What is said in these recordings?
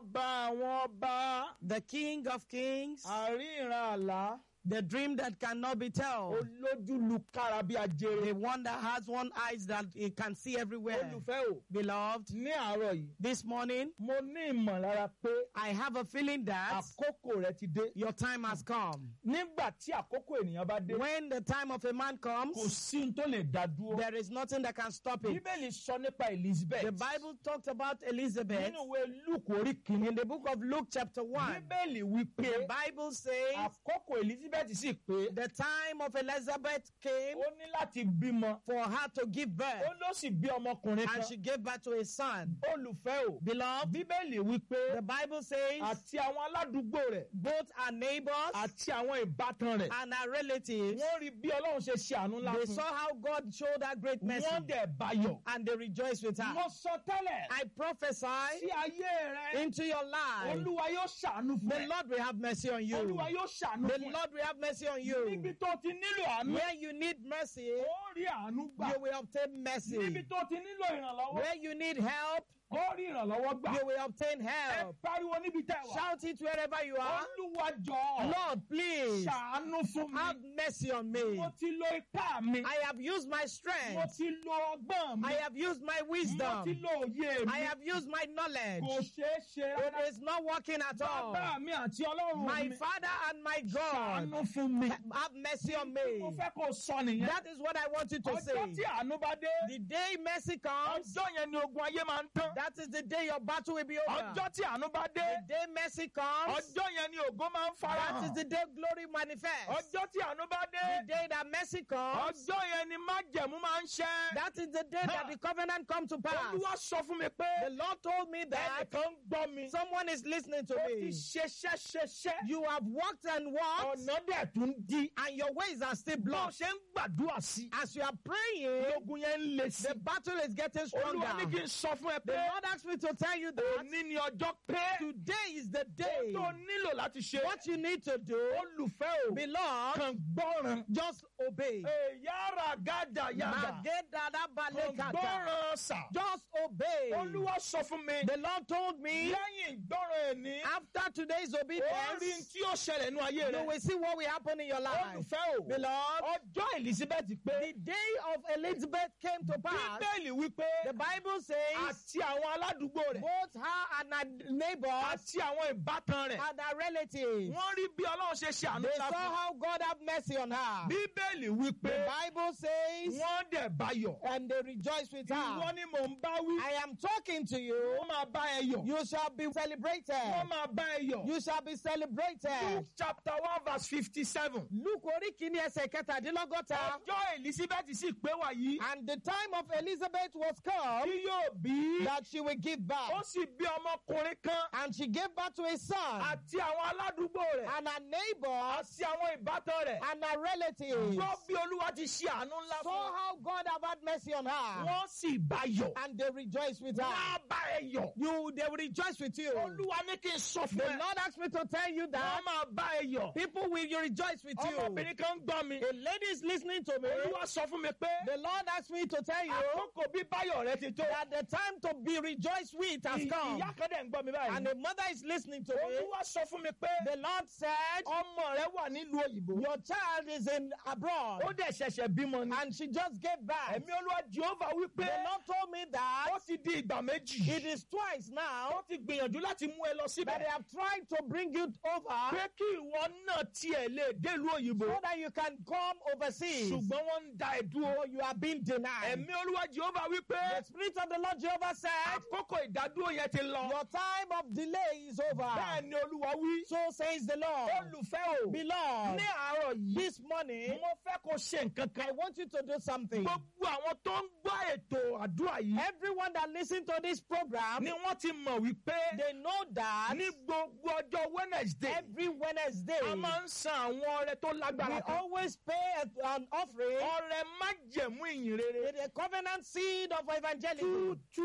ọba àwọn ọba the King of Kings, àríran àlá the dream that cannot be told, olójúlukára bí ajere. the one that has one eyes that it can see everywhere. olùfẹ́ o Beloved, ní àárọ̀ yìí this morning mo ní ìmọ̀lára pé I have a feeling that àkókò rẹ ti dé. your time has come. nígbà tí àkókò ènìyàn bá dé When the time of a man kò comes, sí ohun tó lè dá dúró. there is nothing that can stop it. bíbélì sọ nípa elizabeth The Bible talked about Elizabeth nínú ìwé luke orí kìíní. in the book of Luke, chapter 1. bíbélì wí pé The Bible says àkókò elizabeth sì pé the time of Elizabeth came ó ní láti bímọ. for her to give birth, ó ló sì bí ọmọkùnrin kan. and she gave birth to a son. olùfẹ́ o. Beloved, bíbélì wí pé the Bible says àti àwọn aládùúgbò rẹ̀ both our neighbors àti àwọn ìbátan rẹ̀. and our relatives wọ́n rí bí ọlọ́run ṣe ṣe àánú ńlá they fún saw how God showed her great mercy wọ́n dẹ̀ bayọ̀. and they rejoiced with her. mo sọ tẹ́lẹ̀ I prophesy sí ayé rẹ into your life. olúwa yóò ṣàánú fún The ẹ. Lord will have mercy on you. olúwa yóò ṣàánú The fún ẹ. Lord will have mercy on níbi you. tó ti nílò àánú Where you need mercy, ó rí àánú gbà. you will obtain mercy. níbi tó ti nílò ìrànlọ́wọ́ Where you need help, ó rí ìrànlọ́wọ́ gbà. you will obtain ẹ help. pariwo níbi tẹ́ wà. Shout it wherever you are. olúwa jọ Lord, please ṣàánú fún have mi. mercy on me. mo ti lo ipá mi. I have used my mo strength. ti lo ọgbọ́n mi. I have used my mo ti wisdom. lo òye mi. I have used my kò knowledge. ṣeé ṣe It rárá. is not working at all. bàbá mi àti ọlọ́run My mi. Father and my God, ṣàánú fún mi. have mercy on mo me. fẹ́ kó sọ nìyẹn. That is what I want you to ọjọ́ say. tí àánú bá dé. The day mercy comes, ọjọ́ yẹn ni ogun ayé máa ń tán. that is the day your battle will be over. ọjọ́ tí àánú bá dé. The day mercy comes, ọjọ́ yẹn ni ògo máa ń fara that is hàn. the day glory manifests. ọjọ́ tí àánú bá The dé. day that mercy comes, ọjọ́ yẹn ni májẹ̀mú máa ń ṣẹ́. that is the day that the covenant come to pass. olúwa sọ fún mi The pé Lord told me that ẹnìkan ń gbọ́ mi. someone is listening to ó ti me. ṣeṣẹ́ ṣeṣẹ́. You have walked and walked, ọ̀nà dẹ̀ tún di. and your ways are still bó o blocked. ṣe ń gbàdúrà sí. As you are praying, ogun yẹn ń le sí. the battle is getting olúwa ní kí stronger. n sọ fún ẹ The pé Lord asked me to tell you that òní ni ọjọ́ pé today is the ohun day. tó nílò láti ṣe. What you need to do, olùfẹ́ o beloved, kàn gbọ́ràn. just obey. yàrá gàdà yàrá kàn Magedadabalekata. gbọ́ràn sà. Just obey. olúwa sọ fún mi. The Lord told me lẹ́yìn ìgbọ́ràn ẹ̀ ní. after today's ó rí obedience, tí ó ṣẹlẹ̀ nínú ayé you rẹ̀. will see what will happen in your life. olùfẹ́ o Beloved, ọjọ́ elizabeth pé the day of Elizabeth came to pass. bíbélì wípé The Bible says àti àwọn aládùúgbò rẹ̀ both her and her neighbors àti àwọn ìbátan rẹ̀ and her relatives, wọ́n rí bí ọlọ́run ṣe ṣe àánú they ńlá saw fún. how God have mercy on her. bíbélì The wípé Bible says, wọ́n dẹ̀ bayọ̀. and they rejoiced with ìwọ her. ni mò ń bá wí. I am talking to you. wọ́n máa bá ẹ yọ̀. You shall be celebrated. wọ́n máa bá ẹ yọ̀. You shall be celebrated. Luke chapter one verse fifty-seven. Luke orí kìíní ẹsẹ̀ kẹtàdínlọ́gọ́ta. ọjọ́ elizabeth sì pé wà yìí. And the time of Elizabeth was come tí yóò bí. that she will give ó birth. sì bí ọmọkùnrin kan. And she gave birth to a son. àti àwọn aládùúgbò rẹ̀. And her neighbors àti àwọn ìbátan rẹ̀. and her relatives gbọ́ bí olúwa ti ṣe àánú ńlá saw fún. how God have had mercy on her. wọ́n sì bayọ̀. And they rejoiced with her. wọ́n á bá ẹ yọ̀. You, they will rejoice with you. olúwa ní kí n sọ The fún ẹ. Lord asked me to tell you wọ́n that máa bá ẹ yọ̀. people will rejoice with you. ọmọbìnrin kan ń gbọ́ mi. A lady is listening to me. olúwa sọ fún mi pé. The Lord asked me to tell you àkókò bí báyọ̀ rẹ ti tó. that the time to be rejoiced with has come. ìyá kan dẹ̀ ń gbọ́ mi báyìí. And a mother is listening to me. olúwa sọ fún mi pé. The Lord said, ọmọ rẹ wà nílùú òyìnbó. Your child is in abroad. ó dẹ̀ ṣẹ̀ṣẹ̀ bímọ ni. And she just gave birth. ẹ̀mí olúwa jehova wí pé. The Lord told me that ó ti di ìgbà méjì. it is twice now ó ti gbìyànjú láti mú ẹ lọ that they síbẹ̀. have tried to bring you over pé kí ìwọ náà tiẹ̀ lè délùú òyìnbó. so that you can come overseas. ṣùgbọ́n wọ́n ń da ẹ̀ dúró. But you have been denied. ẹ̀mí olúwa jehova wí pé. The Spirit of the Lord Jehovah said, àkókò ìdádúró yẹn ti lọ. Your time of delay is over. bẹ́ẹ̀ ni olúwa wí. So says the Lord. olùfẹ́ o. Beloved, ní àárọ̀ yìí. this morning, mo fẹ́ kó ṣe nǹkan kan. I want you to do something. gbogbo àwọn tó ń gbọ́ ètò àdúrà yìí. Everyone that listen to this program, ni wọ́n ti mọ̀ wípé. they know that ní gbogbo ọjọ́ wednesday. every Wednesday, a máa ń san àwọn ọrẹ tó we lágbára kan. always pay a- an offering ọrẹ májẹ̀mú ìyìn rere. with a covenant seed of evangelism. two two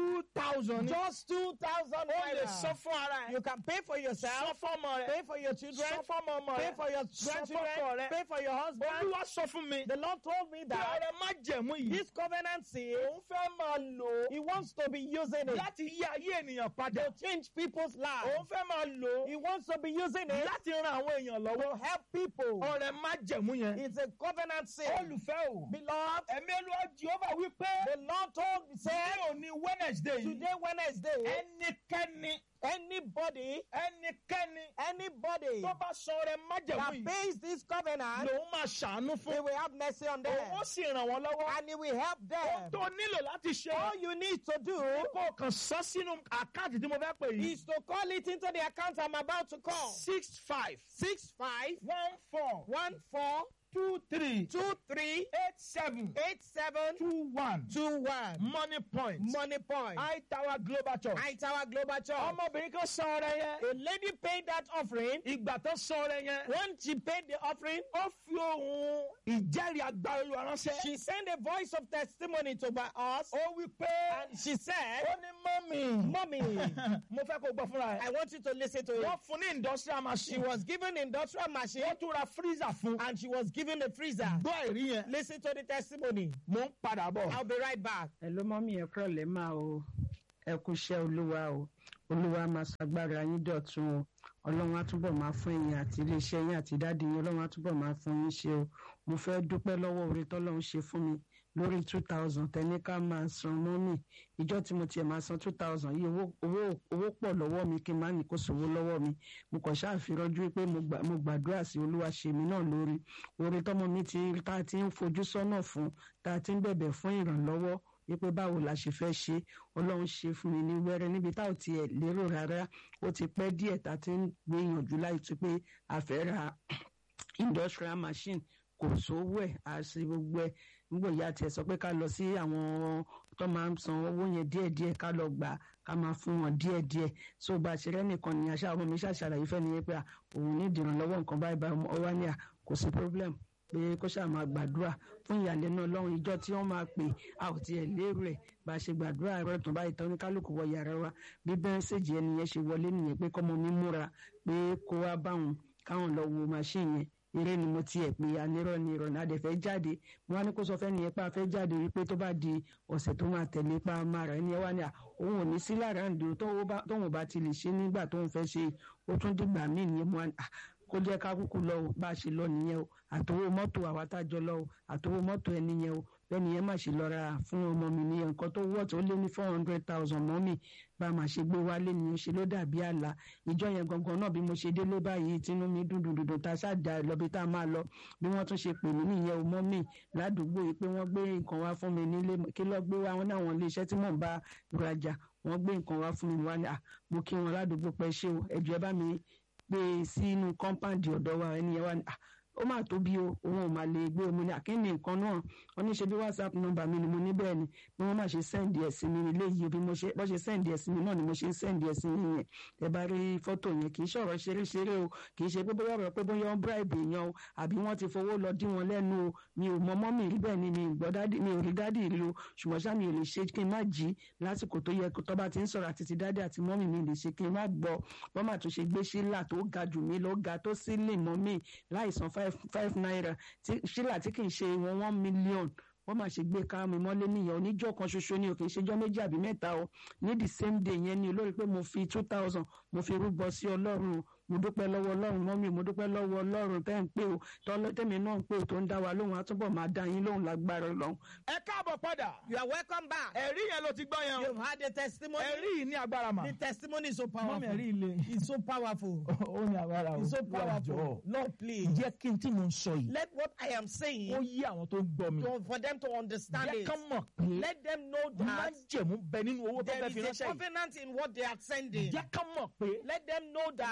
thousand ni. Just 2,000 ó lè naira. san fún ara ẹ̀. You can pay for sọ yourself, fọ́mọ rẹ̀. pay for your children, sọ fọ́mọ ọmọ pay rẹ̀. for your Sọ fọ́kọ grandchildren, rẹ̀. pay for your husband. olúwa sọ fún mi. The Lord told me bí that ọrẹ má jẹ̀mú yìí. this covenant seed, òun fẹ́ máa lò ó. He wants to be using it láti yí ayé ènìyàn padà. to change people's lives. òun fẹ́ máa lò ó. He wants to be using it láti ran àwọn èèyàn to lọ́wọ́. help people. ọrẹ má jẹ̀mú yẹn. It's a covenant seed. olùfẹ́ o. Beloved, ẹ̀mí olúwa jehova wí pé. the Lord told me, said, ní òní wednesday yìí. today Wednesday, ẹnikẹ́ni anybody, ẹnikẹ́ni anybody tó bá sọ ọrẹ má jẹ̀mú that yìí. pays this covenant, lòun máa ṣàánú He fún. will have mercy on them òun ó sì ràn wọ́n lọ́wọ́. and He will help ohun them. tó nílò láti ṣe. All you need to do kó o kàn sọ sínú àkáǹtì tí mo fẹ́ pè yìí. is to call it into the account I'm about to call. six five Six five one four one four two three two three eight seven eight seven two one two one. money point Money point. high tower global church. High Tower Global Church. ọmọbìnrin kan sọ ọrẹ yẹn. A lady paid that offering. ìgbà tó sọ ọrẹ yẹn. When she paid the offering, ó fi ohun ìjẹ́rìí agbára olúwa ránṣẹ́. she sent a voice of testimony to by us. ó wí pé And she said, ó ní mọ́mì. Mommy, mo fẹ́ kó gbọ́ fúnra I ẹ̀. want you to listen to it. wọ́n fún ní industrial She machine. was given industrial machine wọ́n tún ra freezer fún. and she was given a freezer. gbọ́ ẹ̀rí yẹn. Listen to the testimony. mo ń padà bọ̀. I'll be right back. ẹ ló mọ́ mi ẹ kúrọ̀ lẹ́ máa o ẹ kú iṣẹ́ olúwa o olúwa máa ṣàgbára yín dọ̀tun o ọlọ́run á túbọ̀ máa fún ẹ̀yin àti iléeṣẹ́ yín àti dáàdi yín ọlọ́run á túbọ̀ máa fún yín ṣe o mo fẹ́ dúpẹ́ lọ́wọ́ oore tọ́lọ́run ṣe fún mi lórí two thousand tẹ́ni ká máa san mọ́mì ìjọ tí mo tiẹ̀ máa san two thousand yìí owó owó owó pọ̀ lọ́wọ́ mi kí n má ní kó sòwò lọ́wọ́ mi mo kàn ṣàfirọ́jú pé mo gbà- mo gbàdúrà sí olúwa ṣe mí náà lórí oore tọ́mọ mi ti tá a ti ń fojú sọ́nà fún tá a ti ń bẹ̀bẹ̀ fún ìrànlọ́wọ́ wípé báwo la ṣe fẹ́ ṣe ọlọ́run ṣe fún mi ní wẹ́rẹ́ níbi tá ò tiẹ̀ lérò rárá ó ti pẹ́ díẹ̀ tá a ti ń gbìyànjú láì tún pé a fẹ́ ra industrial machine kò sówó ẹ̀ àṣì gbogbo ẹ̀ nígbà ìyá tiẹ̀ sọ pé ká lọ sí àwọn tó máa ń san owó yẹn díẹ̀díẹ̀ ká lọ gbà ká máa fún wọn díẹ̀díẹ̀ so bá a ṣe rẹ́nìkan ní aṣá ọmọ mi ṣàṣàlàyé fẹ́ nìyẹn pé à, òun ní ìdìrànlọ́wọ́ nǹkan báyìí báyìí ọmọ wa ní à kò sí problem pé kó ṣáà máa gbàdúrà fún ìyàlẹ́nu ọlọ́run ìjọ tí wọ́n máa pè a ò tiẹ̀ lérò ẹ̀ bá a ṣe gbàdúrà ẹ̀rọ tó báyìí tán ní kálukú wọ yàrá wa bí bẹ́ńsẹ̀jì ẹni yẹn ṣe wọlé nìyẹn pé kọ́mọ mi múra pé kó wá báwọn káwọn lọ wo machine yẹn eré ni mo tiẹ̀ pé anírọ̀ ni ìrọ̀lẹ́ adẹ̀fẹ́ jáde mo wá ní kó sọ fẹ́ nìyẹn pé a fẹ́ jáde wípé tó bá di ọ̀sẹ̀ tó máa tẹ̀lé pa máa rà ẹni ẹ wá ní à òun ò ní sí lára ǹdí tóun ò bá ti lè ṣe nígbà tóun fẹ́ ṣe ó tún dìgbà míì nìyẹn mo wá ní à kó jẹ́ ká kúkú lọ o bá a ṣe lọ nìyẹn o àtòwò mọ́tò àwa tá a jọ lọ o àtòwò mọ́tò ẹni yẹn o bẹ́ẹ̀ni yẹn má ṣe lọ ra fún ọmọ mi nìyẹn nǹkan tó wọ́ tó lé ní four hundred thousand mọ́ mi bá a máa ṣe gbé wálé nìyẹn ṣe ló dàbí àlá ìjọ yẹn gangan náà bí mo ṣe délé báyìí tínú mi dùn dùn dùn tá a ṣáàjà lọ́bi tá a máa lọ bí wọ́n tún ṣe pè mí nìyẹn o mọ́ mi ládùúgbò yìí pé wọ́n gbé nǹkan wá fún mi nílé kí lọ́ọ́ gbé wá wọn náwọn ilé iṣẹ́ tí mò ń bá rajà wọ́n gbé nǹkan wá fún mi wá ní à mo kí wọn ládùúgbò pẹ́ ṣé o ẹ̀jọ̀ ẹ bá mi gbé e sínú kọ́ńpáǹdì ọ̀dọ̀ wa ẹni yẹn wá ní à ó máa tóbi o òun ò máa lè gbé omi ní àkíní nǹkan náà wọn ní ṣe bí whatsapp nọ́mbà mi ni mo ní bẹ́ẹ̀ ni bí wọ́n máa ṣe sẹ́ǹdì ẹ̀ sí mi nílé yìí bí mo ṣe bọ́ ṣe sẹ́ǹdì ẹ̀ sí mi náà ni mo ṣe ń sẹ́ǹdì ẹ̀ sí mi yẹn ẹ bá rí fọ́tò yẹn kì í ṣọ̀rọ̀ ṣeré-ṣeré o kì í ṣe pé bóyá ọ̀rọ̀ pé bóyá wọ́n bribe èèyàn o àbí wọ́n ti fowó lọ dí wọn lẹ́nu o mi ò mọ́mọ́ mi rí bẹ́ẹ̀ ni mi gbọ́ dádì mi ò rí dádì rí o ṣùgbọ́n ṣá mi ò lè ṣe kí n má jí lásìkò tó yẹ tó bá ti ń sọ̀rọ̀ àti ti dádì àti mọ́mì mi lè ṣe kí n má gbọ́ wọ́n má tún ṣe gbé sílà tó ga jù mí lọ ga tó sílè mọ́mì láìsan five naira sílà tí kì í ṣe wọn one million wọ́n máa ṣe gbé ká mi mọ́lé nìyẹn oníjọ́ kan ṣoṣo ni o kì í ṣejọ́ méjì àbí mẹ́ta o ní the same day yẹn ni olórí pé mo fi two thousand mo fi rúbọ sí ọlọ́run mo dúpẹ́ lọ́wọ́ ọlọ́run mọ́mí mo dúpẹ́ lọ́wọ́ ọlọ́run tẹ́ ń pè o tẹ́mi náà ń pè o tó ń dá wa lóhùn àtúbọ̀ máa dá yín lóhùn lágbára ọlọ́run. ẹ káàbọ̀ padà. You are welcome back. ẹ̀rí yẹn ló ti gbọ́ yẹn o. You've had the testimony. ẹ̀rí yìí ní agbára mà. The testimony is so powerful. mọ́mí ẹ̀rí ilé. It's so powerful. ó ní agbára o. It's so Wá powerful. jọ̀ọ́. Lord, please. jẹ́ kí n tí mo ń sọ yìí. Let what I am ó saying yí àwọn tó ń gbọ́ mi. to, for them to understand jẹ́ it. ká mọ̀ pé Let them know máa that ń jẹ̀mú bẹ nínú owó tó there fẹ́ fi is a ránṣẹ́ yìí. covenant in what they are sending. jẹ́ ká mọ̀ pé Let them know that ìrànlọ́wọ́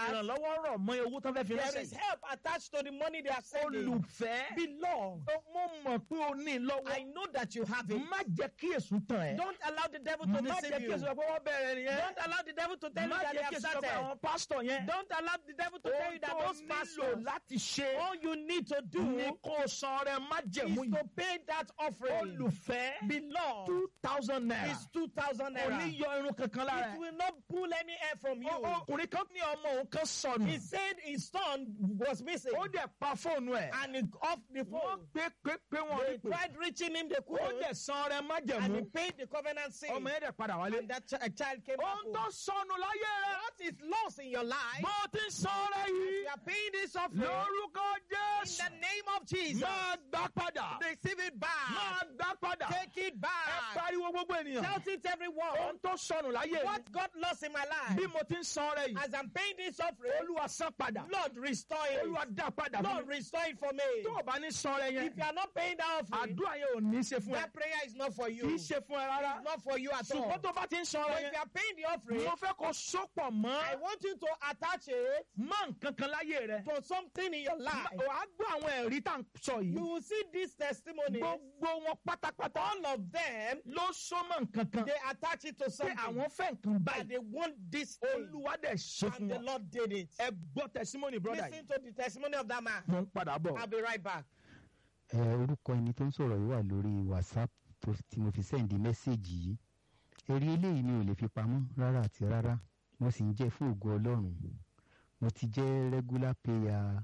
ìrànlọ́wọ́ rọ̀ mọ́ owó tó fẹ́ fi There ránṣẹ́ is yìí. help attached to the money they are sending. olùfẹ́ Beloved, mo mọ̀ pé o ní I lọ́wọ́ know that you have it. má jẹ́ kí èsù tàn ẹ́ Don't allow the devil to má jẹ́ deceive kí you. èsù sọ pé wọ́n bẹ̀rẹ̀ nìyẹn Don't allow the devil to tell you má that they jẹ́ kí have èsù sọ pé started. àwọn pásítọ̀ yẹn Don't allow the devil to tell ohun you that tó those nílò pastors, láti ṣe all you need to do ní kó o san rẹ má is jẹ̀mú to yìí pay that offering. olùfẹ́ Beloved, two thousand naira it's 2,000 kò ní naira. yọ irun kankan lára It ẹ̀. will not pull any air from you. Ó- ọkùnrin kan ní ọmọ òun kan sọnù He said his son was missing ó dẹ̀ pa fóònù ẹ̀ and he off the wọ́n phone. pé pé pé wọ́n They rí pé tried reaching him, they ó couldn't. dẹ̀ san rẹ má And he jẹ̀mú paid the covenant sin. ọmọ yẹn dẹ̀ padà wálé. And that ch- a child came back ohun home. tó sọnù láyé rẹ What is lost in your life? bó o ti ń san rẹ yìí You are paying this offering lórúkọ in jésù the name of Jesus. máa gbà padà Receive it back. máa gbà padà Take it ẹ back. pariwo gbogbo ènìyàn Shout it everyone. ohun tó sọnù láyé mi What got lost in my bí life? mo ti ń san rẹ yìí As I'm paying this offering, olúwa san padà Lord, restore it. olúwa dá padà fún Lord, mi restore it for me. tó o bá ní san rẹ If you yẹn are not paying that offering, àdúrà yẹn ò ní ṣe fún ẹ that prayer is not for kì í you. ṣe fún ẹ rárá It's not for you at all. ṣùgbọ́n tó bá ti ń san But rẹ if you yẹn are paying the offering, mo fẹ́ kó sopọ̀ I mọ́ want you to attach it mọ́ nǹkan kan láyé rẹ to something in your life. wàá gbọ́ àwọn ẹ̀rí tá à ń sọ You yìí will see these testimonies. gbogbo wọn pátápátá All of them, ló so mọ́ nǹkan kan they attach it to pé something. àwọn fẹ́ nǹkan And báyìí they want this thing. olúwa dẹ̀ ṣe fún And the wọn Lord did it. ẹ gbọ́ tẹsímọ́nì brọ́dà yìí Listen to the testimony of that man. mo ń padà bọ̀. I'll be right back. ẹ orúkọ ẹni tó ń sọ̀rọ̀ yìí wà lórí whatsapp tó tí mo fi sẹ́ǹdì mẹ́sẹ̀gì yìí èrè eléyìí mi ò lè fi pamọ́ rárá àti rárá mo sì ń jẹ́ fún ògo ọlọ́run mo ti jẹ́ regular payer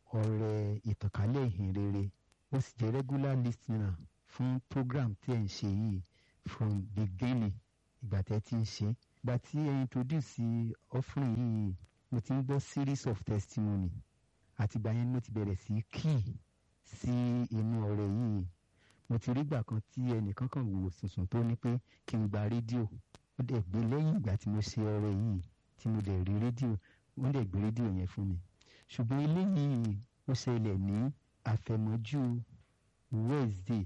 ọrẹ ìtànkálẹ̀ ìhìn rere mo sì jẹ́ regular listener fún program tí ẹ̀ ń ṣe yìí from beginning ìgbà tẹ́ ti ń ṣe ìgbà tí ẹ introduce offering yìí mo ti ń gbọ́ series of testimony àtìgbà yẹn ni mo ti bẹ̀rẹ̀ sí key sí inú ọ̀rẹ́ yìí mo ti rí gbà kan tí ẹnìkan kan wò sùnsùn tó ní pé kí n gba rédíò ó dẹ̀ gbé lẹ́yìn ìgbà tí mo ṣe ọ̀rẹ́ yìí tí mo dẹ̀ rí rédíò wọ́n dẹ̀ gbé rédíò yẹn fún mi ṣùgbọ́n eléyìí ó ṣẹlẹ̀ ní àfẹ̀mọ́jú wednesday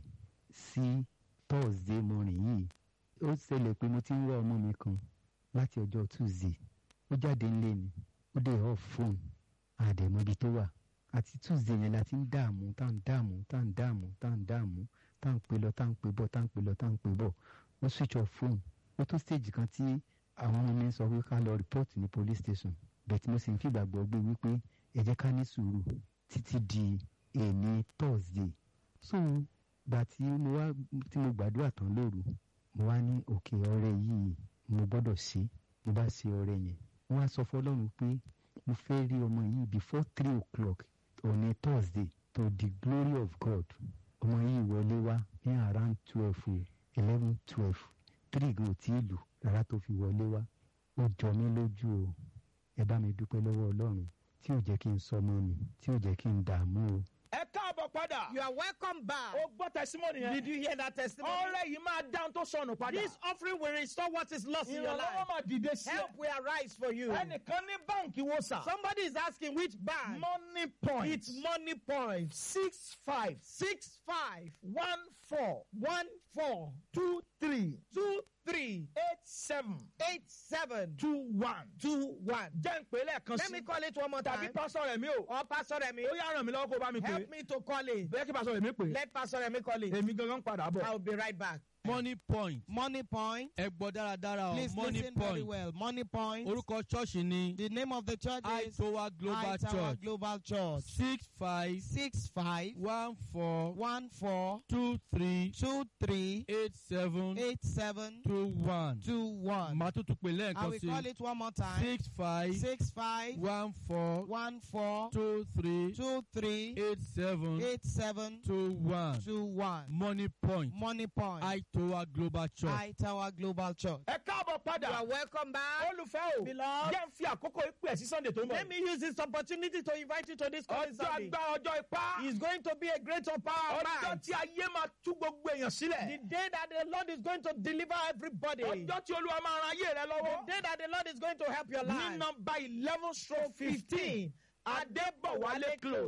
sí thursday morning yìí ó ṣẹlẹ̀ pé mo ti ń wá ọmọ mi kan láti ọjọ́ tuesday ó jáde ńlé ni ó dẹ̀ off phone àdẹ̀mọ́bi tó wà àti tuesday yẹn la ti ń dààmú tá ń dààmú tá ń dààmú tá ń dààmú tá ń pè lọ tá ń pè bọ̀ tá ń pè lọ tá ń pè bọ̀ ó switch off phone ó tó stage kan tí àwọn ọmọ mi sọ pé ká lọ report ní police station bẹ́ẹ̀ tí mo sì ń fìgbàgbọ́ gbé wípé ẹ jẹ́ ká ní sùúrù títí di èmi thursday so gbà tí mo wá tí mo gbàdúrà tán lóru mo wá ní òkè ọrẹ yìí mo gbọ́dọ̀ ṣe mo bá ṣe ọrẹ yẹn mo wá sọ fọlọ́run pé mo fẹ́ rí ọmọ yìí before three o'clock on a thursday to the glory of god ọmọ yìí wọlé wá ní around twelve eleven twelve three gan ò tí ì lù rárá tó fi wọlé wá ó jọ mí lójú o ẹ bá mi dúpẹ́ lọ́wọ́ ọlọ́run tí ò jẹ́ kí n sọmọ mi tí ò jẹ́ kí n dààmú o. ẹ káàbọ̀ padà You are welcome back. ó gbọ́ tẹsímọ́nì Did yẹn you hear that testimony? ọ̀rẹ́ yìí máa dáhùn tó sọnù padà This offering will restore what is lost in your ìrànlọ́wọ́ life. máa dìde sí ẹ Help will arise for you. ẹnìkan ní báǹkì wo sà Somebody is asking which bank? money point It's money point. six five Six five one four one four two three two three eight seven eight seven two one. two one. jẹ́ ń pè é lẹ́ẹ̀kan Let me sí call it one more tàbí time. pásọ rẹ̀ mi o Or Pastor Remi, ó yá ràn mí lọ́wọ́ kó bá mi pè é help me to call it. bẹ́ẹ̀ kí pásọ rẹ̀ mi pè é Let Pastor Remi call it. èmi gangan padà bọ̀. I'll be right back. money point Money point. ẹ gbọ́ dáradára o Please money listen very point well. Money point. orúkọ ṣọ́ọ̀ṣì ni The name of the church is aitowa global High Tower church Global Church. six five Six five one four one four two three two three eight seven eight seven two one two one. màá tún tún pè I lẹ́ẹ̀kan will sí call it one more time. six five Six five one four one four two three two three eight seven eight seven two one two one. money point Money point. aitowa global church. High Tower Global Church. ẹ káàbọ̀ You padà are welcome back. olùfẹ́ o Beloved. jẹ́ ń fi àkókò ìpè ẹ̀ sí sunday tó ń bọ̀ Let me use this opportunity to invite you to this coming ọjọ́ Sunday. agbára ọjọ́ ipá It's going to be a great power ọjọ́ night. tí ayé máa tú gbogbo èèyàn The sílẹ̀ day that the Lord is going to deliver everybody. ọjọ́ tí olúwa máa ran ayé rẹ The lọ́wọ́ day that the Lord is going to help your ní life. nọmba eleven stroke fifteen 15 adébọ̀wálé close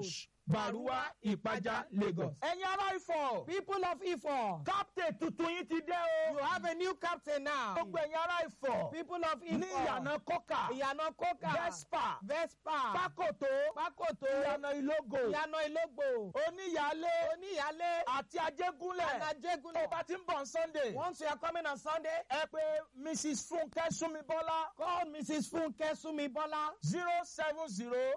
Bàrúwá Ìpájà Lagos. Ẹ̀yin ará Ifọ̀. People of Ifọ̀, Captain tuntun yín ti dé you o. have a new captain now. Gbogbo ẹ̀yin ará Ifọ̀. People of Ní Ifọ̀, ìyànà Kọ́kà. Ìyànà Kókà, Vespa. Vespa, Pákòtó. Pákòtó, Ìyànà Ìlógò. Ìyànà Ìlógbò, Oníyàlé. Oníyàlé, Àti Ajégúnlẹ̀. and Tó Ajégúnlẹ̀. bá ti ń bọ̀ on Sunday. Once you are coming on Sunday, Ẹ pé Mrs. Funke Súnmibọ́lá. call Mrs. Funke Sumibola, zero seven zero.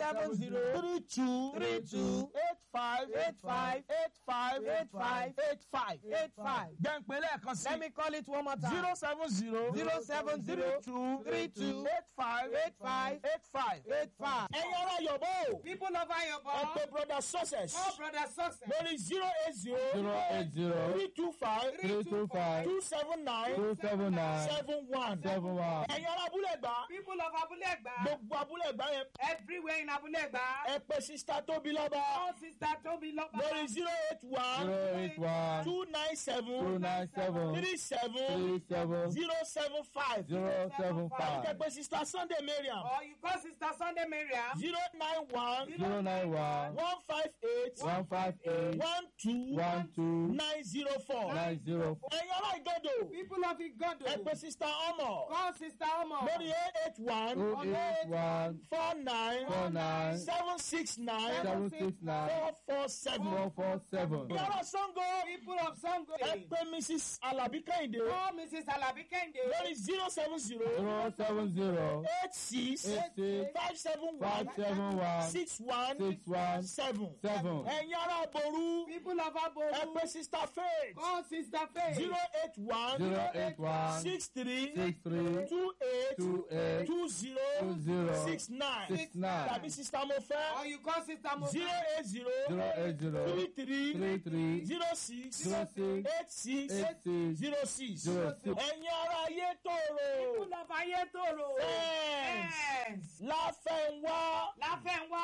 070 three two. three two eight five. eight five eight five. eight five eight five. eight five. Jẹ́npẹ́ lẹ́ẹ̀kan sí. Let me call it one more time. zero seven zero. Zero seven zero three two. three two eight five. eight five eight five. eight five. Ẹ̀yin ará Yọ̀bọ̀ o. People of Ẹ Ayobo, pé brother success. all brother success. lórí zero eight zero. zero eight zero three two five. three two five two seven nine. two seven nine seven one. seven one. Ẹ̀yin ará Abúlé Ẹ̀gbá. People of Abulegba, Gbogbo Abúlé Ẹ̀gbá yẹn. everywhere in Abulegba, Ẹ pé sista Tóbi lọ́ba. all sister Tobi Loba, lórí zero eight one. zero eight one two nine two seven. nine seven three seven. three seven zero seven five. zero seven Ẹ five pé sista Sunday Mariam. or you call sister Sunday Miriam, zero nine one. zero nine one one five eight. one five eight one two. one two nine zero four. nine zero four ẹ̀yin ará Ìgàdò. people of ẹ Igodo, pé sista Ọmọ. call sister Omo, lórí eight eight one. two eight one four nine. four nine seven six nine. seven six nine four four seven. four four seven ẹ̀yin ará Sango. people of Sango, ẹ pé Mrs. Alabi Kẹ́hìndé. call Mrs. Alabi Kende, lórí zero seven zero. zero seven zero eight six. eight six five seven five one. seven one six one. six one seven. seven ẹ̀yin ará Boru. people of ẹ Aboru, pé sista Faith. call sister Faith, zero eight one. zero eight one six three. six three two eight. two eight two zero. two zero six nine. six nine tàbí sista mo fẹ́. or you call sister Mo, zero eight zero. zero eight zero three three. three three zero six. zero six eight six. eight six zero six. zero six. ẹ̀yin ará ayé tòrò. people of Ayetoro, fẹ́ẹ̀ns. yes, láfẹ̀wá. Láfẹ̀nwá,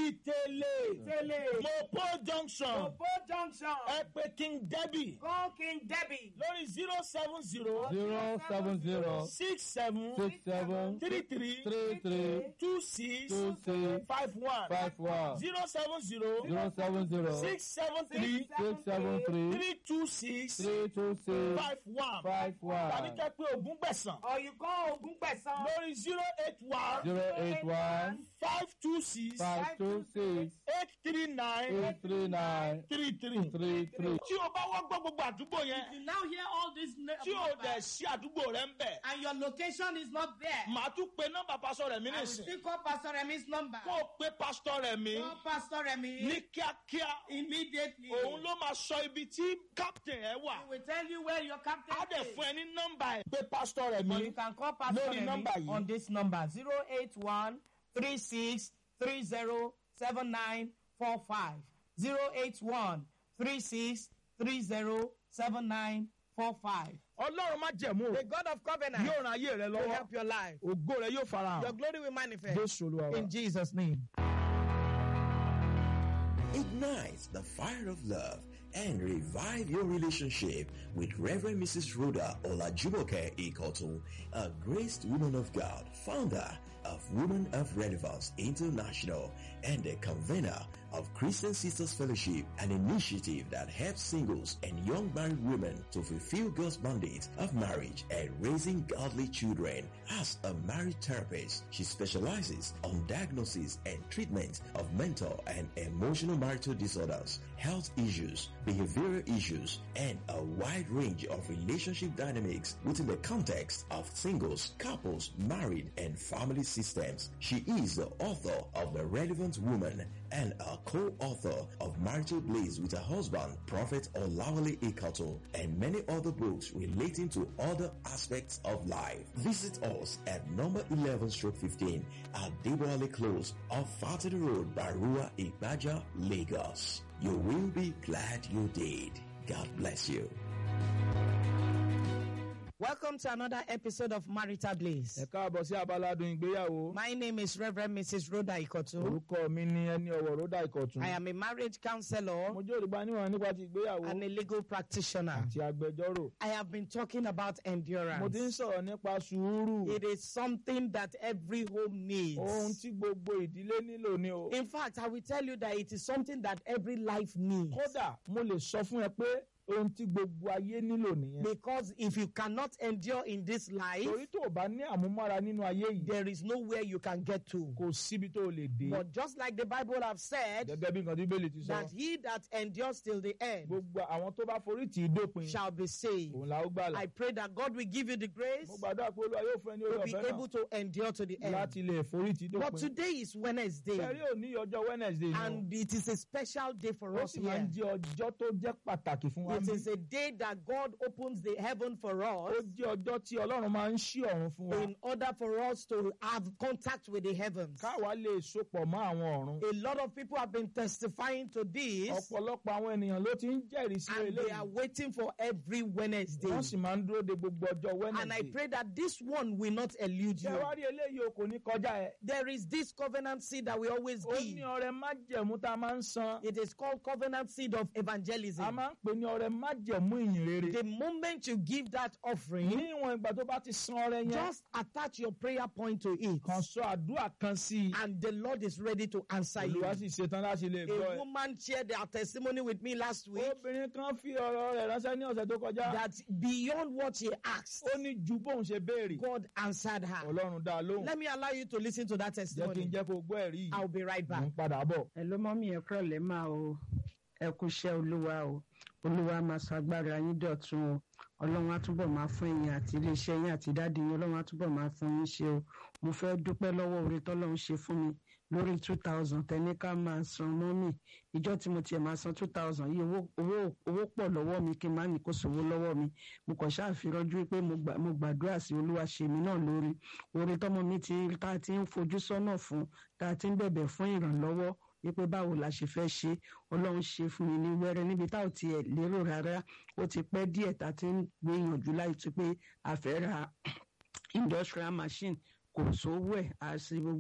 ìtẹ̀lẹ̀. Tele, mopo junction. Obo Junction, ẹ pé king debbie. call King Debbie, lórí zero seven zero. zero seven zero six seven. six seven three three. three three two six. two six five one. five one zero seven zero. zero seven zero six seven three. six seven three three two six. three two six five one. five tàbí one kẹ́ pé ogún gbẹ̀sán. or you call Ogunpesan, lórí zero eight one. zero eight one five two six. five two six eight three nine. eight three nine three three. three three. tí o bá wá gbọ́ gbogbo àdúgbò yẹn. you now hear all this tí o dẹ̀ sí àdúgbò rẹ ń bẹ̀. and your location is not there. màá tún pe nọ́mbà pásọ rẹ̀ mí I will nìsín. still call Pastor Remi's number. kó o pe pásítọ̀ rẹ̀ mí Call Pastor Remi ní kíákíá. immediately. òun ló máa sọ ibi tí captain ẹ wà. He will tell you where your captain á dẹ̀ is. fún ẹ ní nọ́mbà ẹ̀. pe pásítọ̀ rẹ̀ Or you mí. can call Pastor Lórí Remi nọ́mbà yìí. on this number 081 36 30 7945. 081 36 30 7945. ọlọ́run má jẹ̀mú o. The God of covenant yóò ran ayé rẹ will lọ́wọ́. help your life. ògo rẹ yóò fara Your hàn. glory will manifest jésù olúwa wa. in Jesus' name. Ignite the fire of love and revive your relationship with Reverend Mrs. Rhoda Olajumoke Ikotu, a graced woman of God, founder of Women of Relevance International and a convener of Christian Sisters Fellowship, an initiative that helps singles and young married women to fulfill God's mandate of marriage and raising godly children. As a marriage therapist, she specializes on diagnosis and treatment of mental and emotional marital disorders, health issues, behavioral issues, and a wide range of relationship dynamics within the context of singles, couples, married, and family systems. She is the author of The Relevant Woman and a co-author of Marital Blaze with her husband, Prophet Olawale Ikato, and many other books relating to other aspects of life. Visit us at number 11 stroke 15 at Deboale Close off Fatty Road, Barua, Ibaja, Lagos. You will be glad you did. God bless you. Welcome to another episode of Marital Bliss. ẹ káàbọ̀ sí abaládùn ìgbéyàwó. My name is Reverend Mrs. Rhoda Ikotu. orúkọ mi ni ẹni ọ̀wọ̀ rọ́dà ìkọ̀tún. I am a marriage counselor mo jẹ́ olùgbà níwọ̀n nípa ti ìgbéyàwó and a legal practitioner. àti agbẹjọ́rò. I have been talking about mo ti ń endurance. sọ̀rọ̀ nípa sùúrù. It is something that every home needs. ohun tí gbogbo ìdílé nílò ni o. In fact, I will tell you that it is something that every life needs. kódà mo lè sọ fún ẹ pé ohun tí gbogbo ayé nílò nìyẹn. Because if you cannot endure in this life, torí tó o bá ní àmúmọ́ra nínú ayé yìí there is nowhere you can get to. kò síbi tó o lè dé. But just like the Bible have said, gẹ́gẹ́ bí nǹkan tí bẹ́ẹ̀lì ti sọ. that he that endures till the end gbogbo àwọn tó bá forí tì í dópin shall be saved. òun la ó gbàlà. I pray that God will give you the grace mo gbàdúrà pé olúwa yóò fún ẹ ní to orí be ọ̀fẹ́ able to endure to the náà end. láti lè forí tì í But dópin. today is Wednesday, sẹ́rí òní ọjọ́ wednesday ni o. and it is a special day for ó us sì máa here. ń jẹ́ ọjọ́ tó jẹ́ pàtàkì fún wa. It níbí. is a day that God opens the heaven for ó us jẹ́ ọjọ́ tí ọlọ́run máa ń ṣí ọ̀run fún wa. in order for us to have contact with the heavens. káwa lè sopọ̀ mọ́ àwọn ọ̀run. A lot of people have been testifying to this, ọ̀pọ̀lọpọ̀ àwọn ènìyàn ló ti ń jẹ́rìí sí and they are eléyìí. waiting for every Wednesday. wọ́n sì máa ń dúró de gbogbo ọjọ́ And I wednesday. pray that this one will not elude ṣé you. wá rí eléyìí o kò ní kọjá ẹ. There is this covenant seed that we always ó ní give. ọrẹ májẹ̀mú tá a máa ń san. It is called covenant seed of a evangelism. máa ń pè ní ọrẹ májẹ̀mú ìyìn rere. The moment you give that offering, ní ìwọ̀n ìgbà tó bá ti san ọrẹ yẹn. just attach your prayer point to it, kàn sọ àdúrà kan sí i. and the Lord is ready to answer you. olùwà sì ṣetán láti lè gbọ́ A ẹ. woman shared their testimony with me last week obìnrin kan fi ọ̀rọ̀ rẹ̀ ránṣẹ́ ní ọ̀sẹ̀ tó kọjá. that beyond what she asked, ó ní ju bóun ṣe béèrè. God answered her. ọlọ́run dá a lóhùn. Let me allow you to listen to that jẹ́ kí n testimony. jẹ́ kó gbọ́ ẹ̀rí yìí. I'll be right mo back. ń padà bọ̀. ẹ ló mọ́ mi ẹ kúrọ̀ lẹ́ máa o ẹ kú iṣẹ́ olúwa o olúwa máa ṣàgbára yín dọ̀tun o ọlọ́run á túbọ̀ máa fún ẹ̀yin àti iléeṣẹ́ yín àti dáàdi yín ọlọ́run á túbọ̀ máa fún yín ṣe o mo fẹ́ dúpẹ́ lọ́wọ́ oore tọ́lọ́run ṣe fún mi lórí two thousand tẹ́ni ká máa san mọ́mì ìjọ tí mo tiẹ̀ máa san two thousand yìí owó owó owó pọ̀ lọ́wọ́ mi kí n má ní kó sòwò lọ́wọ́ mi mo kàn ṣàfirọ́jú pé mo gbà- mo gbàdúrà sí olúwa ṣe mí náà lórí oore tọ́mọ mi ti tá a ti ń fojú sọ́nà fún tá a ti ń bẹ̀bẹ̀ fún ìrànlọ́wọ́ wípé báwo la ṣe fẹ́ ṣe ọlọ́run ṣe fún mi ní wẹ́rẹ́ níbi tá ò tiẹ̀ lérò rárá ó ti pẹ́ díẹ̀ tá a ti ń gbìyànjú láì tún pé a fẹ́ ra industrial machine kò sówó ẹ̀ àti gbogbo